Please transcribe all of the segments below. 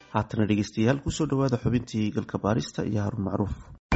haatana dhegeystayaal kusoo dhawaada xubintii galka baarista iyo haruun macruuf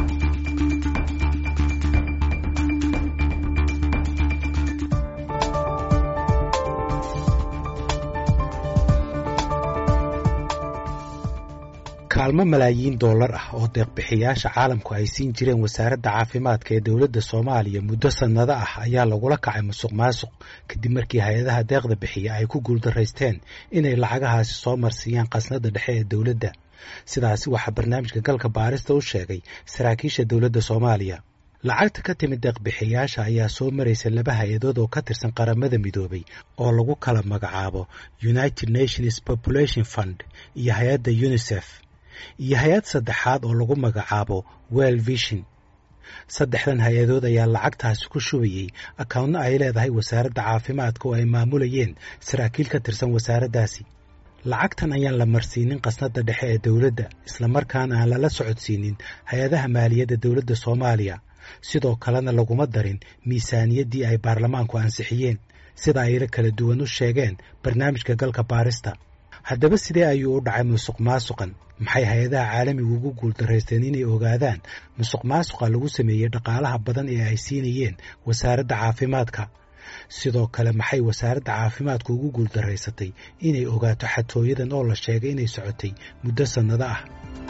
kaalmo malaayiin dollar ah oo deeqbixiyaasha caalamku ay siin jireen wasaaradda caafimaadka ee dowladda soomaaliya muddo sannado ah ayaa lagula kacay musuq maasuq kadib markii hay-adaha deeqda bixiya ay ku guuldaraysteen inay lacagahaasi soo marsiiyaan khasnadda dhexe ee dowladda sidaasi waxaa barnaamijka galka baarista u sheegay saraakiisha dowladda soomaaliya lacagta ka timid deeqbixiyaasha ayaa soo maraysa laba hay-adood oo ka tirsan qaramada midoobay oo lagu kala magacaabo united nations population fund iyo hay-adda unisef iyo hay-ad saddexaad oo lagu magacaabo well vision saddexdan hay-adood ayaa lacagtaasi ku shubayey akawnno ay leedahay wasaaradda caafimaadka oo ay maamulayeen saraakiil ka tirsan wasaaraddaasi lacagtan ayaan la marsiinin khasnadda dhexe ee dowladda islamarkaana aan lala socodsiinin hay-adaha maaliyadda dowladda soomaaliya sidoo kalena laguma darin miisaaniyaddii ay baarlamaanku ansixiyeen sida ayla kala duwan u sheegeen barnaamijka galka baarista haddaba sidee ayuu u dhacay musuq maasuqan maxay hay-adaha caalamigu ugu guuldaraysteen inay ogaadaan musuq maasuqa lagu sameeyey dhaqaalaha badan ee ay siinayeen wasaaradda caafimaadka sidoo kale maxay wasaaradda caafimaadku ugu guuldaraysatay inay ogaato xatooyadan oo la sheegay inay socotay muddo sannado ah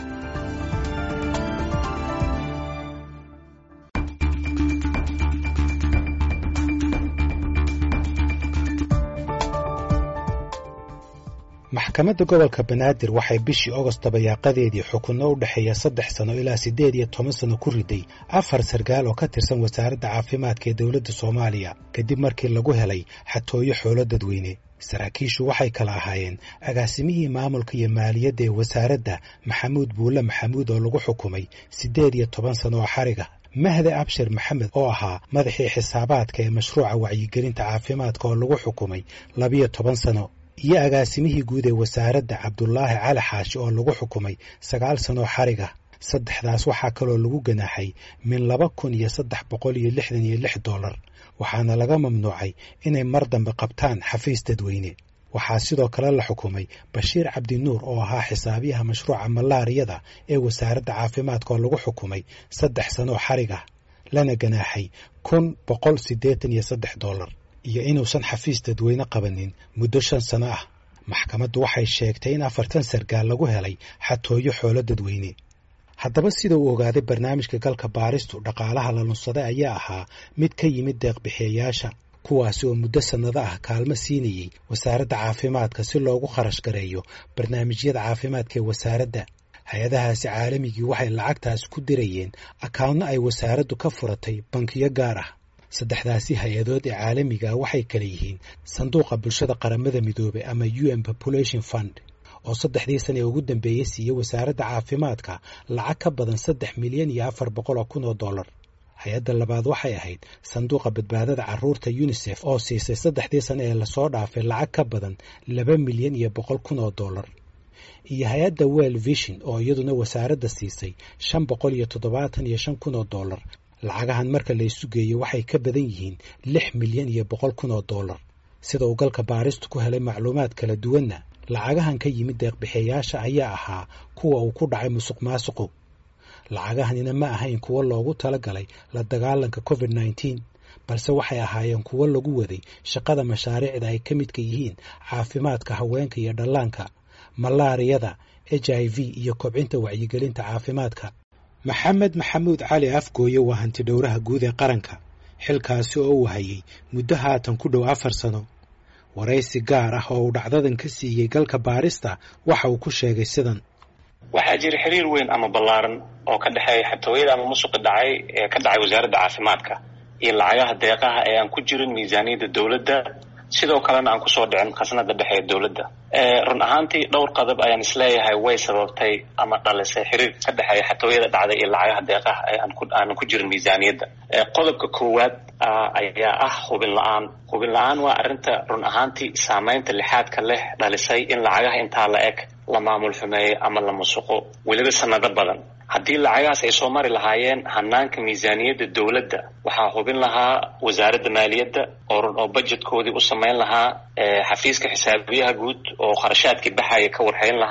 maxkamadda gobolka banaadir waxay bishii ogost dabayaaqadeedii xukunno u dhexeeya saddex sano ilaa siddeed iyo toban sano ku riday afar sarkaal oo ka tirsan wasaaradda caafimaadka ee dowladda soomaaliya kadib markii lagu helay xatooyo xoolo dadweyne saraakiishu waxay kala ahaayeen agaasimihii maamulka iyo maaliyadda ee wasaaradda maxamuud buulle maxamuud oo lagu xukumay siddeed iyo toban sano oo xariga mahde abshir maxamed oo ahaa madaxii xisaabaadka ee mashruuca wacyigelinta caafimaadka oo lagu xukumay labiyo toban sano iyo agaasimihii guud ee wasaaradda cabdulaahi cali xaashi oo lagu xukumay sagaal sanoo xariga saddexdaas waxaa kaloo lagu ganaaxay min laba kun iyo saddex boqol iyo lixdan iyo lix dollar waxaana laga mamnuucay inay mar dambe qabtaan xafiis dadweyne waxaa sidoo kale la xukumay bashiir cabdinuur oo ahaa xisaabiyaha mashruuca malaariyada ee wasaaradda caafimaadka oo lagu xukumay saddex sanoo xariga lana ganaaxay kun boqol siddeetan iyo saddex dollar iyo inuusan xafiis dadweyne qabanin muddo shan sano ah maxkamaddu waxay sheegtay in afartan sargaal lagu helay xatooyo xoolo dadweyne haddaba sida uu ogaaday barnaamijka galka baaristu dhaqaalaha la lunsaday ayaa ahaa mid ka yimid deeqbixiyayaasha kuwaasi oo muddo sannado ah kaalmo siinayey wasaaradda caafimaadka si loogu kharash gareeyo barnaamijyada caafimaadka ee wasaaradda hay-adahaasi caalamigii waxay lacagtaas ku dirayeen akawnno ay wasaaraddu ka furatay bankiyo gaar ah saddexdaasi hay-adood ee caalamiga ah waxay kale yihiin sanduuqa bulshada qaramada midoobey ama u n population fund oo saddexdii sana ee ugu dambeeyey siiyey wasaaradda caafimaadka lacag ka badan saddex milyan iyo afar boqol oo kun oo dollar hay-adda labaad waxay ahayd sanduuqa badbaadada carruurta unisef oo siisay saddexdii sane ee lasoo dhaafay lacag ka badan laba milyan iyo boqol kun oo dollar iyo hay-adda well vision oo iyaduna wasaaradda siisay shan boqol iyo toddobaatan iyo shan kun oo dollar lacagahan marka la isu geeyo waxay ka badan yihiin lix milyan iyo boqol kun oo dollar sida uu galka baaristu ku helay macluumaad kala duwanna lacagahan ka yimid deeqbixiyayaasha ayaa ahaa kuwa uu ku dhacay musuq maasuqu lacagahanina ma ahayn kuwo loogu talagalay la dagaalanka covid nneteen balse waxay ahaayeen kuwo lagu waday shaqada mashaariicda ay ka midka yihiin caafimaadka haweenka iyo dhallaanka malaariyada h i v iyo kobcinta wacyigelinta caafimaadka maxamed maxamuud cali afgooye waa hanti dhowraha guud ee qaranka xilkaasi oo uu hayay muddo haatan ku dhow afar sano waraysi gaar ah oo uu dhacdadan ka siiyey galka baarista waxa uu ku sheegay sidan waxaa jira xiriir weyn ama ballaaran oo ka dhexeeya xatooyada ama musuqi dhacay ee ka dhacay wasaaradda caafimaadka iyo lacagaha deeqaha ee aan ku jirin miisaaniyadda dowladda sidoo kalena aan kusoo dhicin khasnada dhexe ee dowladda run ahaantii dhowr qodob ayaan isleeyahay way sababtay ama dhalisay xiriirka ka dhexeeya xatooyada dhacday iyo lacagaha deeqaha ee aanan ku jirin miisaaniyadda qodobka koowaad ayaa ah hubin la-aan hubin la-aan waa arrinta run ahaantii saameynta lixaadka leh dhalisay in lacagaha intaa la eg la maamul xumeeyo ama la musuqo weliba sanado badan haddii lacagahaas ay soo mari lahaayeen hanaanka miisaaniyadda dowladda waxaa hubin lahaa wasaaradda maaliyadda oo oo budgetkoodii u samayn lahaa xafiiska xisaabiyaha guud oo kharashaadkii baxaya ka warhayn lahaa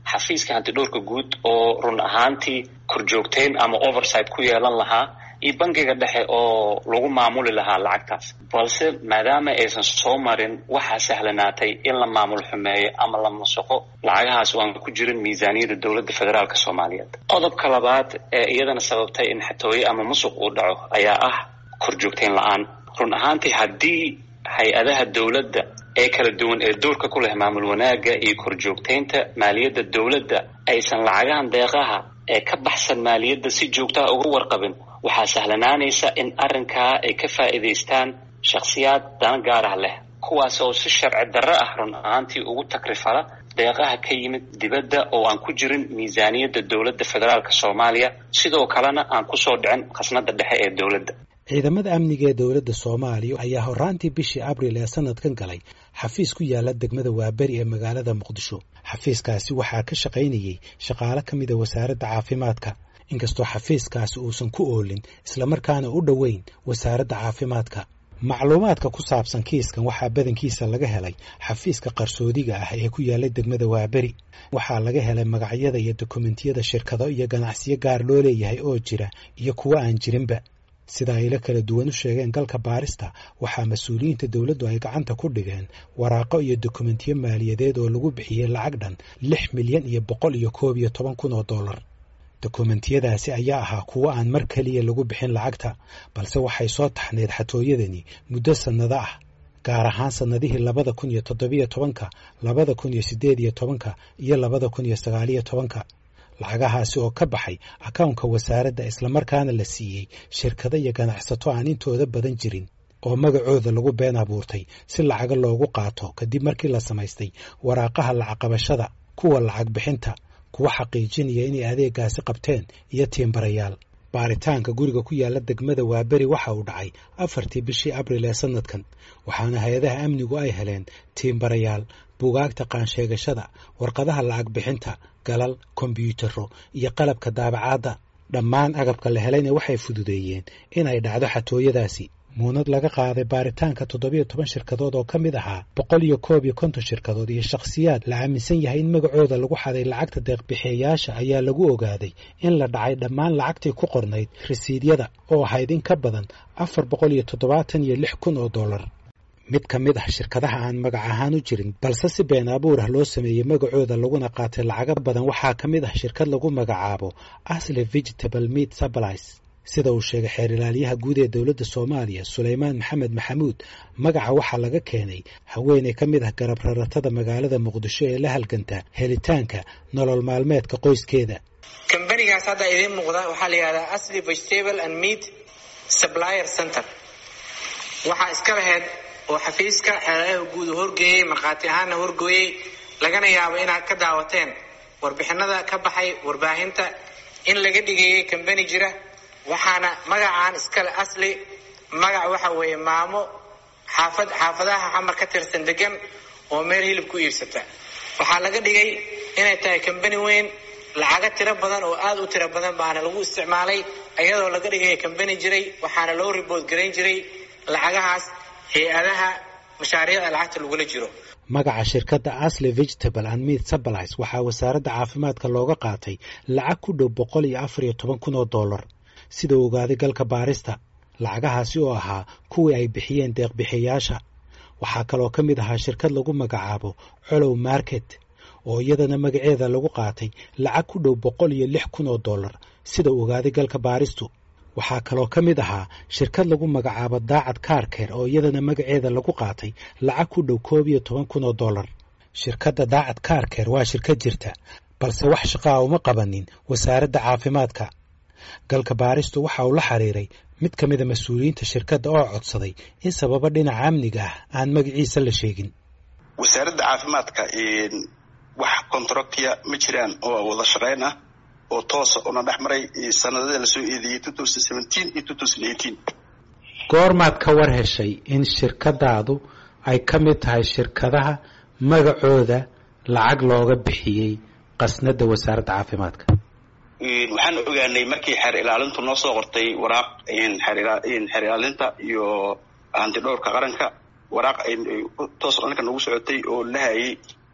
xafiiska hantidhowrka guud oo run ahaantii korjoogteyn ama oversight ku yeelan lahaa iyo bangiga dhexe oo lagu maamuli lahaa lacagtaas balse maadaama aysan soo marin waxaa sahlanaatay in la maamul xumeeyo ama la masuqo lacagahaas oo aan ku jirin miisaaniyadda dowladda federaalka soomaaliyeed qodobka labaad ee iyadana sababtay in xatooye ama musuq uu dhaco ayaa ah korjoogteyn la-aan run ahaantii haddii hay-adaha dowladda ee kala duwan ee doorka ku leh maamul wanaagga iyo korjoogteynta maaliyadda dowladda aysan lacagahan deeqaha ee ka baxsan maaliyadda si joogtaha uga warqabin waxaa sahlanaanaysa in arrinkaa ay ka faa'iidaystaan shakhsiyaad dana gaar ah leh kuwaas oo si sharci darro ah run ahaantii ugu takrifala deeqaha ka yimid dibadda oo aan ku jirin miisaaniyadda dowladda federaalka soomaaliya sidoo kalena aan kusoo dhicin khasnada dhexe ee dowladda ciidamada amniga ee dowladda soomaaliya ayaa horaantii bishii abril ee sanadkan galay xafiis ku yaala degmada waaberi ee magaalada muqdisho xafiiskaasi waxaa ka shaqaynayey shaqaale ka mida wasaaradda caafimaadka inkastoo xafiiskaasi uusan ku oolin islamarkaana u dhoweyn wasaaradda caafimaadka macluumaadka ku saabsan kiiskan waxaa badankiisa laga helay xafiiska qarsoodiga ah ee ku yaala degmada waaberi waxaa laga helay magacyada iyo dokumentiyada shirkado iyo ganacsiyo gaar loo leeyahay oo jira iyo kuwo aan jirinba sida ayla kala duwan u sheegeen galka baarista waxaa mas-uuliyiinta dowladdu ay gacanta ku dhigeen waraaqo iyo dokumentiyo maaliyadeed oo lagu bixiyey lacag dhan lix milyan iyo boqol iyo koob iyo toban kun oo dollar dokumentiyadaasi ayaa ahaa kuwo aan mar keliya lagu bixin lacagta balse waxay soo taxneed xatooyadani muddo sannado ah gaar ahaan sannadihii labada kun iyo toddobiyo tobanka labada kun iyo siddeed iyo tobanka iyo labada kun iyo sagaaliyo tobanka lacagahaasi oo ka baxay akawnka wasaaradda islamarkaana la siiyey shirkado iyo ganacsato aan intooda badan jirin oo magacooda lagu been abuurtay si lacaga loogu qaato kadib markii la samaystay waraaqaha lacagqabashada kuwa lacag bixinta kuwa xaqiijinaya inay adeegaasi qabteen iyo tiimbarayaal baaritaanka guriga ku yaala degmada waaberi waxa uu dhacay afartii bishii abril ee sanadkan waxaana hay-adaha amnigu ay heleen tiimbarayaal bugaagta qaansheegashada warqadaha lacag bixinta galal kombyuutaro iyo qalabka daabacaadda dhammaan agabka la helayna waxay fududeeyeen inay dhacdo xatooyadaasi muunad laga qaaday baaritaanka toddobiyo toban shirkadood oo ka mid ahaa boqol iyo koob iyo konton shirkadood iyo shakhsiyaad la aaminsan yahay in magacooda lagu xaday lacagta deeqbixiyayaasha ayaa lagu ogaaday in la dhacay dhammaan lacagtii ku qornayd risiidyada oo ahayd in ka badan afar boqol iyo toddobaatan iyo lix kun oo dollar mid ka mid ah shirkadaha aan magac ahaan u jirin balse si been abuur ah loo sameeyey magacooda laguna qaatay lacago badan waxaa ka mid ah shirkad lagu magacaabo asle vegetable meat supplies sida uu sheegay xeer ilaalyaha guud ee dowladda soomaaliya sulaymaan maxamed maxamuud magaca waxaa laga keenay haweeney ka mid ah garab raratada magaalada muqdisho ee la halganta helitaanka nolol maalmeedka qoyskeeda kambanigaas hadda idiin muuqda waxaa la yidhahdaa asli vegetable and meat supplier center waxaa iska laheyd oo xafiiska xeeladaha guud uu horgeeyey markhaati ahaanna horgooyey lagana yaabo inaad ka daawateen warbixinada ka baxay warbaahinta in laga dhigeeyey kambani jira waxaana magacaan iskale asli magac waxa weeye maamo xaafad xaafadaha xamar ka tirsan degan oo meel hilib ku iibsata waxaa laga dhigay inay tahay kambani weyn lacago tiro badan oo aada u tiro badan baana lagu isticmaalay iyadoo laga dhigaya kambani jiray waxaana loo ribood garayn jiray lacagahaas hay-adaha mashaariicda lacagta lagula jiro magaca shirkadda asle vegetable and meat supplies waxaa wasaaradda caafimaadka looga qaatay lacag ku dhow boqol iyo afar iyo toban kun oo dollar sida uu ogaaday galka baarista lacagahaasi oo ahaa kuwii ay bixiyeen deeqbixiyayaasha waxaa kaloo ka mid ahaa shirkad lagu magacaabo colow market oo iyadana magaceeda lagu qaatay lacag ku dhow boqol iyo lix kun oo dollar sida uu ogaaday galka baaristu waxaa kaloo ka mid ahaa shirkad lagu magacaabo daacad kaarkeer oo iyadana magaceeda lagu qaatay lacag ku dhow koob iyo toban kun oo dollar shirkadda daacad kaarkeer waa shirkad jirta balse wax shaqaa uma qabanin wasaaradda caafimaadka galka baaristu waxa uu la xiriiray mid ka mida mas-uuliyiinta shirkadda oo codsaday in sababo dhinaca amniga ah aan magaciisa la sheegin wasaaradda caafimaadka wax contractiya ma jiraan oo wada shaqayn ah oo toosa una dhex maray sanadada lasoo eedeeyey iyo goormaad ka war heshay in shirkadaadu ay ka mid tahay shirkadaha magacooda lacag looga bixiyey qasnada wasaaradda caafimaadka waxaan ogaanay markii xeer ilaalintu noo soo qortay waraaq xeer ilaalinta iyo hantidhowrka qaranka waraaq toos dhanka nagu socotay oo lahayay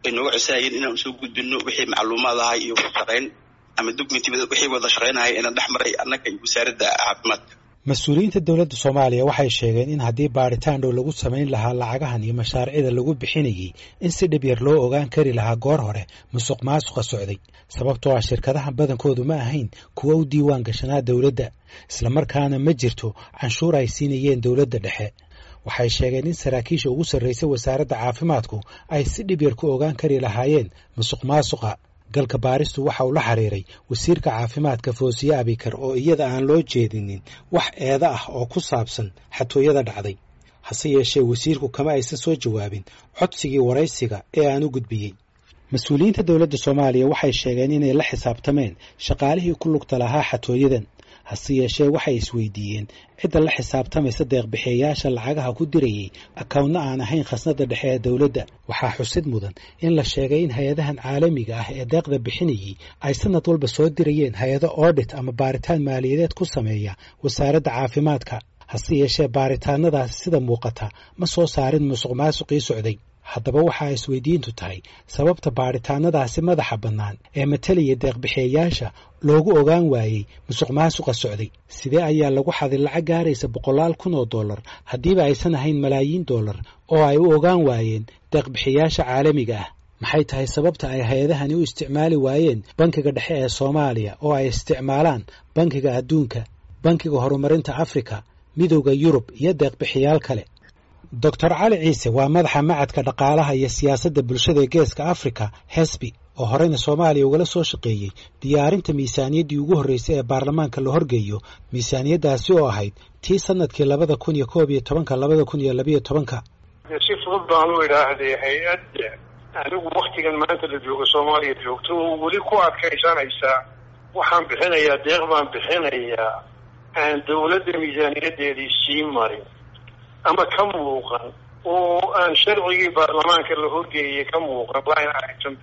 ay nooga codsahayeen inaan usoo gudbino wixii macluumaad ahay iyo wadashaqayn ama documenti wixii wada shaqaynahay inaan dhex maray annaga iyo wasaaradda caafimaadka mas-uuliyiinta dowladda soomaaliya waxay sheegeen in haddii baadhitaan dhow lagu samayn lahaa lacagahan iyo mashaariicda lagu bixinayay in si dhib yar loo ogaan kari lahaa goor hore musuq maasuqa socday sababtoo ah shirkadahan badankoodu ma ahayn kuwa u diiwaan gashanaa dowladda islamarkaana ma jirto canshuur ay siinayeen dowladda dhexe waxay sheegeen in saraakiisha ugu sarraysay wasaaradda caafimaadku ay si dhib yar ku ogaan kari lahaayeen musuq maasuqa galka baaristu waxa uu la xiriiray wasiirka caafimaadka foosiye abikar oo iyada aan loo jeedinin wax eeda ah oo ku saabsan xatooyada dhacday hase yeeshee wasiirku kama aysan soo jawaabin codsigii waraysiga ee aan u gudbiyey mas-uuliyiinta dowladda soomaaliya waxay sheegeen inay la xisaabtameen shaqaalihii ku lugta lahaa xatooyadan hase yeeshee waxay isweydiiyeen cidda la xisaabtamaysa deeqbixiyayaasha lacagaha ku dirayay akawntna aan ahayn khasnada dhexe ee dowladda waxaa xusid mudan in la sheegay in hay-adahan caalamiga ah ee deeqda bixinayay ay sanad walba soo dirayeen hay-ado oodhit ama baaritaan maaliyadeed ku sameeya wasaaradda caafimaadka hase yeeshee baaritaanadaasi sida muuqata ma soo saarin musuq maasuqii socday haddaba waxaa isweydiintu tahay sababta baadhitaanadaasi madaxa bannaan ee matalaya deeqbixiyayaasha loogu ogaan waayey musuq maasuqa socday sidee ayaa lagu xaday lacag gaaraysa boqolaal kun oo dollar haddiiba aysan ahayn malaayiin dollar oo ay u ogaan waayeen deeqbixiyayaasha caalamiga ah maxay tahay sababta ay hay-adahani u isticmaali waayeen bankiga dhexe ee soomaaliya oo ay isticmaalaan bankiga adduunka bankiga horumarinta afrika midowda yurub iyo deeqbixiyaal kale doctor cali ciise waa madaxa macadka dhaqaalaha iyo siyaasadda bulshada ee geeska africa hesbi oo horeyna soomaaliya ugala soo shaqeeyey diyaarinta miisaaniyaddii ugu horreysay ee baarlamaanka la horgeeyo miisaaniyaddaasi oo ahayd tii sanadkii labada kun iyo koob iyo tobanka labada kun iyo labiyo tobanka si fudud baan u idhaahday hay-adda anigu waktigan maanta la joogo soomaaliya joogto oo weli ku adkaysanaysaa waxaan bixinayaa deeq baan bixinayaa aan dawladda miisaaniyadeedii sii marin ama ka muuqan oo aan sharcigii baarlamaanka la horgeeyay ka muuqan line item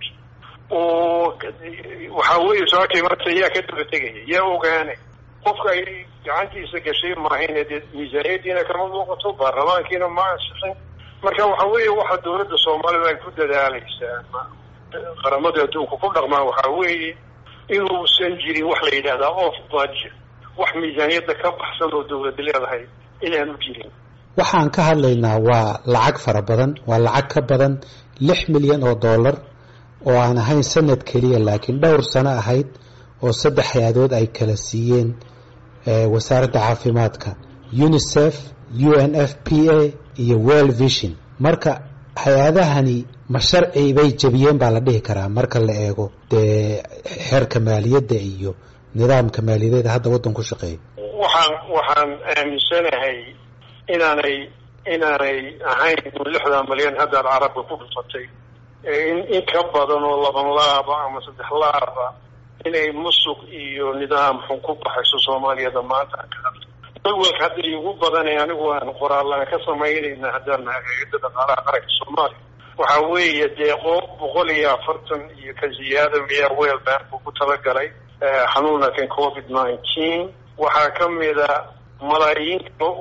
oo waxaa weeye sababtay marta yaa ka daba tegaya yaa ogaanay qofka ay gacantiisa gashay maahayne dee miisaaniyadiina kama muuqato baarlamaankiina ma ansixin marka waxa weeye waxa dawladda soomaalida ay ku dadaalaysaa qaramada adduunka ku dhaqmaan waxaa weeye inuusan jirin wax la yidhahdaa off budget wax miisaaniyadda ka baxsan oo dawladda leedahay inaanu jirin waxaan ka hadlaynaa waa lacag fara badan waa lacag ka badan lix milyan oo dollar oo aan ahayn sanad keliya laakiin dhowr sano ahayd oo saddex hay-adood ay kala siiyeen wasaaradda caafimaadka unicef u n f p a iyo world vision marka hay-adahani ma sharci bay jebiyeen baa la dhihi karaa marka la eego dee xeerka maaliyadda iyo nidaamka maaliyadeeda hadda waddan ku shaqeeya waxaan waxaan aaminsanahay inaanay inaanay ahayn lixdan malyan haddaad carabka ku dhufatay in in ka badan oo laban laaba ama saddex laaba inay musuq iyo nidaam xun ku baxayso soomaaliyada maanta walwalka hadda igu badanay anigu aan qoraallaan ka samaynayna haddaan nahay hay-adda dhaqaalaha qaranka soomaaliya waxa weeye deeqo boqol iyo afartan iyo ka ziyaada miyaa weel bank uu ku talagalay xanuunkan covid nineteen waxaa kamida malaayiin kale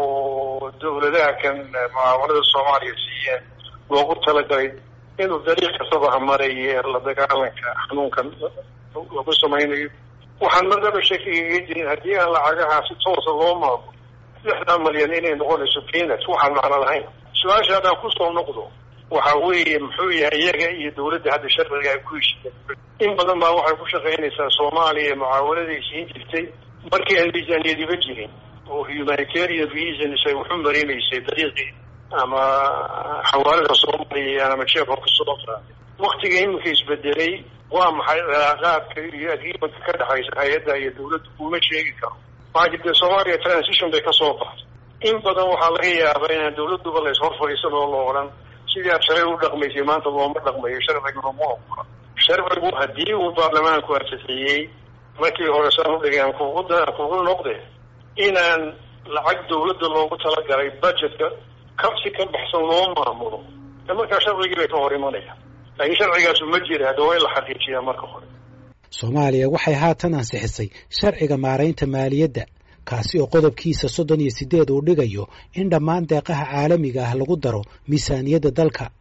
oo dawladaha kan mucaawanada soomaaliya siiyeen loogu talagalay inuu dariiq kastaba hamaraye la dagaalanka xanuunkan lagu samaynayo waxaan madaba shakigaga jirin haddii aan lacagaha si toosa loo maamulo lixdan malyan inay noqonayso peanut waxaan macno lahayn su-aasha haddaan kusoo noqdo waxa weeye muxuu yahay iyaga iyo dawladda hadda sharciga ay ku heshiyeen in badan baa waxay ku shaqaynaysaa soomaaliya mucaawanaday siin jirtay markii aan miisaaniyadiba jirin oo humanitarian reasons ay waxu marinaysay dariiqii ama xawaalada soomaaliya ama jeefka soo qaaday waktiga iminka isbedelay waa maxay cilaaqaadka iyo agreementka ka dhexaysa hay-adda iyo dawladda kuma sheegi karo maxaa jirta soomaaliya transition bay kasoo baxday in badan waxaa laga yaabaa inaan dawladduba la ishor fadhiisan oo la odhan sidii aad shalay u dhaqmaysay maanta looma dhaqmayo sharciguna ma ogola sharcigu haddii uu baarlamaanku ansixiyey markii hore saan udhigeen kugu kugu noqde inaan lacag dawladda loogu talagalay budgetka ka si ka baxsan loo maamulo de markaa sharcigii bay ka hor imanayaan laakiin sharcigaasu ma jira hadda waa in la xaqiijiyaa marka hore soomaaliya waxay haatan ansixisay sharciga maaraynta maaliyadda kaasi oo qodobkiisa soddon iyo siddeed uu dhigayo in dhammaan deeqaha caalamiga ah lagu daro miisaaniyadda dalka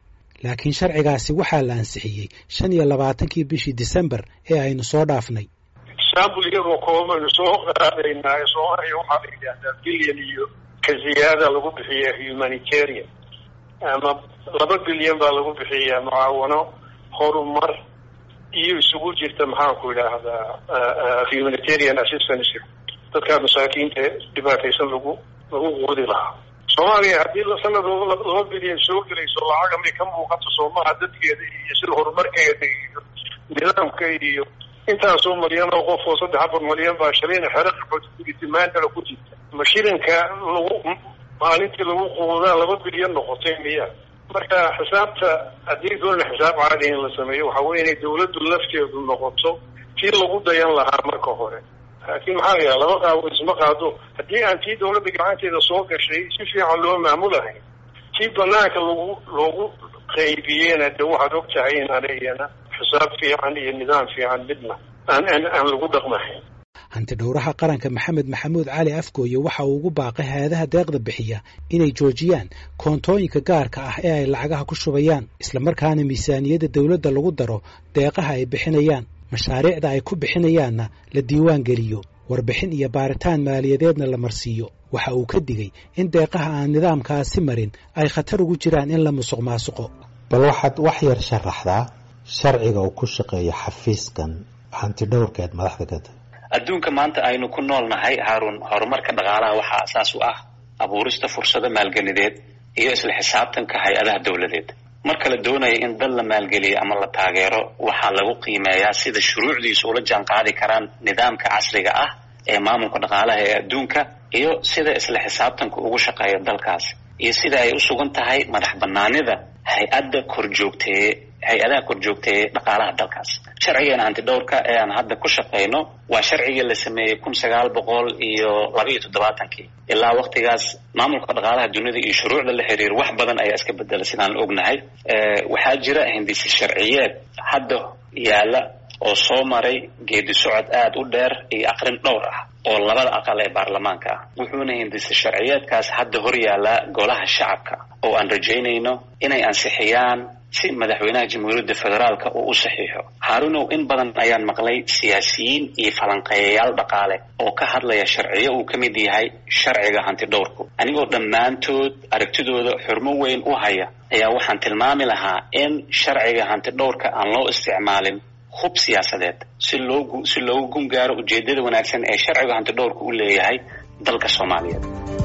laakiin sharcigaasi waxaa la ansixiyey shan iyo labaatankii bishii disembar ee aynu soo dhaafnay example iyagoo koobaynu soo qaadaynaa soomaaliya waxaa la yidhaahdaa bilyan iyo ka ziyaada lagu bixiya humanitarian ama laba bilyan baa lagu bixiyaa mucaawano horumar iyo isugu jirta maxaanku idhaahdaa humanitarian assistance dadkaa masaakiinta dhibaataysan lagu lagu quudi lahaa soomaaliya haddii sanadooda laba bilyan soo gelayso lacaga may ka muuqato soomaha dadkeeda iyo sida horumarkeeda iyo nidaamka iyo intaasoo malyan oo qof oo saddex afar malyan baa shalayna xero qaxootitimaandala ku jirta ma shilinka lagu maalintii lagu quudaa laba bilyan noqotay miya marka xisaabta haddii doona xisaab caadi in la sameeyo waxa weye inay dawladdu lafteedu noqoto tii lagu dayan lahaa marka hore laakiin maxaa layaha laba qaabo isma qaado haddii aan tii dawladda gacanteeda soo gashay si fiican loo maamulahayn tii banaanka lagu loogu qaybiyena de waxaad og tahay inaan iyana xisaab fiican iyo nidaam fiican midna aan aan aan lagu dhaqmahayn hanti dhowraha qaranka maxamed maxamuud cali afgooye waxa uu ugu baaqay hay-adaha deeqda bixiya inay joojiyaan koontooyinka gaarka ah ee ay lacagaha ku shubayaan islamarkaana miisaaniyadda dowladda lagu daro deeqaha ay bixinayaan mashaariicda ay ku bixinayaanna la diiwaan geliyo warbixin iyo baaritaan maaliyadeedna la marsiiyo waxa uu ka digay in deeqaha aan nidaamkaasi marin ay khatar ugu jiraan in la musuq maasuqo bal waxaad wax yar sharaxdaa sharciga uu ku shaqeeyo xafiiskan hanti dhowrkeed madaxda ka tahay adduunka maanta aynu ku nool nahay haarun horumarka dhaqaalaha waxaa asaas u ah abuurista fursado maalgelideed iyo isla xisaabtanka hay-adaha dowladeed marka la doonayo in dal la maalgeliyo ama la taageero waxaa lagu qiimeeyaa sida shuruucdiisu ula jaan qaadi karaan nidaamka casriga ah ee maamulka dhaqaalaha ee adduunka iyo sida isla xisaabtanka ugu shaqeeya dalkaas iyo sida ay u sugan tahay madax banaanida hay-adda korjoogteeye hay-adaha korjoogteeye dhaqaalaha dalkaas sharcigeena antidhowrka ee aan hadda ku shaqayno waa sharcigii la sameeyey kun sagaal boqol iyo laba iyo toddobaatankii ilaa waktigaas maamulka dhaqaalaha dunida iyo shuruucda la xiriir wax badan ayaa iska bedela sidaan la ognahay waxaa jira hindisi sharciyeed hadda yaala oo soo maray geedi socod aada u dheer iyo aqrin dhowr ah oo labada aqal ee baarlamaanka ah wuxuuna hindisi sharciyeedkaas hadda hor yaallaa golaha shacabka oo aan rajaynayno inay ansixiyaan si madaxweynaha jamhuuriyadda federaalka uu u saxiixo haarunow in badan ayaan maqlay siyaasiyiin iyo falanqeeyayaal dhaqaale oo ka hadlaya sharciyo uu ka mid yahay sharciga hanti dhowrku anigoo dhammaantood aragtidooda xurmo weyn u haya ayaa waxaan tilmaami lahaa in sharciga hanti dhowrka aan loo isticmaalin hub siyaasadeed si loogu si loogu gun gaaro ujeedada wanaagsan ee sharciga hanti dhowrka u leeyahay dalka soomaaliyeed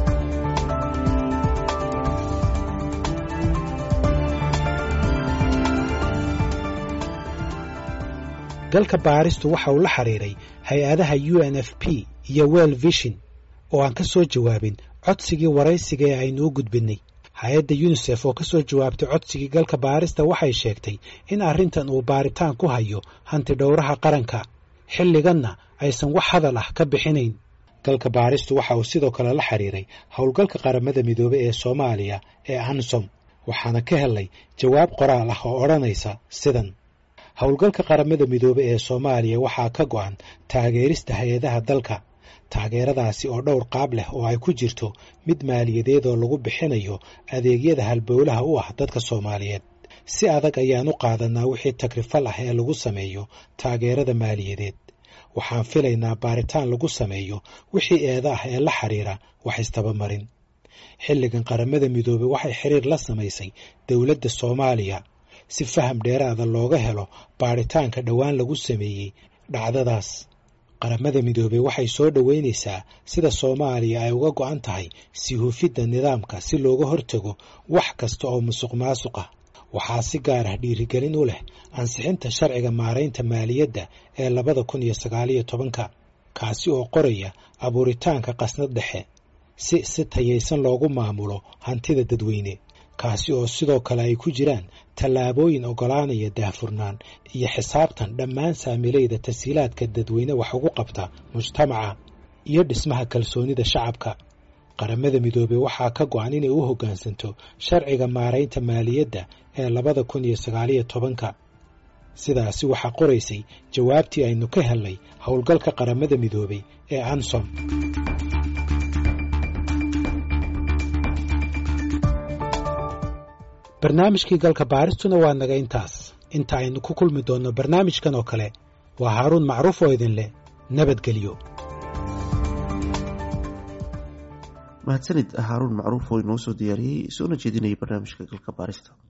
galka baaristu waxa uu la xiriiray hay-adaha u n f p iyo well vision oo aan ka soo jawaabin codsigii waraysiga ee aynu u gudbinnay hay-adda yunisef oo ka soo jawaabtay codsigii galka baarista waxay sheegtay in arrintan uu baaritaan ku hayo hanti dhowraha qaranka xilliganna aysan wax hadal ah ka bixinayn galka baaristu waxa uu sidoo kale la xiriiray howlgalka qaramada midoobey ee soomaaliya ee ansom waxaana ka helay jawaab qoraal ah oo odhanaysa sidan howlgalka qaramada midoobe ee soomaaliya waxaa ka go'an taageerista hay-adaha dalka taageeradaasi oo dhowr qaab leh oo ay ku jirto mid maaliyadeed oo lagu bixinayo adeegyada halbowlaha u ah dadka soomaaliyeed si adag ayaan u qaadanaa wixii takrifal ah ee lagu sameeyo taageerada maaliyadeed waxaan filaynaa baaritaan lagu sameeyo wixii eeda ah ee la xiriira wax istabamarin xilligan qaramada midoobe waxay xiriir la samaysay dowladda soomaaliya si faham dheeraada looga helo baaritaanka dhowaan lagu sameeyey dhacdadaas qaramada midoobey waxay soo dhoweynaysaa sida soomaaliya ay uga go'an tahay sii hufidda nidaamka si looga hortago wax kasta oo musuq maasuq ah waxaa si gaar ah dhiirigelin u leh ansixinta sharciga maaraynta maaliyadda ee labada kun iyo sagaaliyo tobanka kaasi oo qoraya abuuritaanka qasnad dhexe si si tayaysan loogu maamulo hantida dadweyne kaasi oo sidoo kale ay ku jiraan tallaabooyin oggolaanaya daahfurnaan iyo xisaabtan dhammaan saamilayda tashiilaadka dadweyne wax ugu qabta mujtamaca iyo dhismaha kalsoonida shacabka qaramada midoobey waxaa ka go'an inay u hoggaansanto sharciga maaraynta maaliyadda ee labada kun iyo sagaaliyo tobanka sidaasi waxaa qoraysay jawaabtii aynu ka helnay howlgalka qaramada midoobey ee ansom barnaamijkii galka baaristuna waa naga intaas inta aynu ku kulmi doonno barnaamijkan oo kale waa haaruun macruuf oo idin leh nabadgelyo mahadsanid haaruun macruuf oo inoo soo diyaariyey soona jeedinayay barnaamijka galka baarista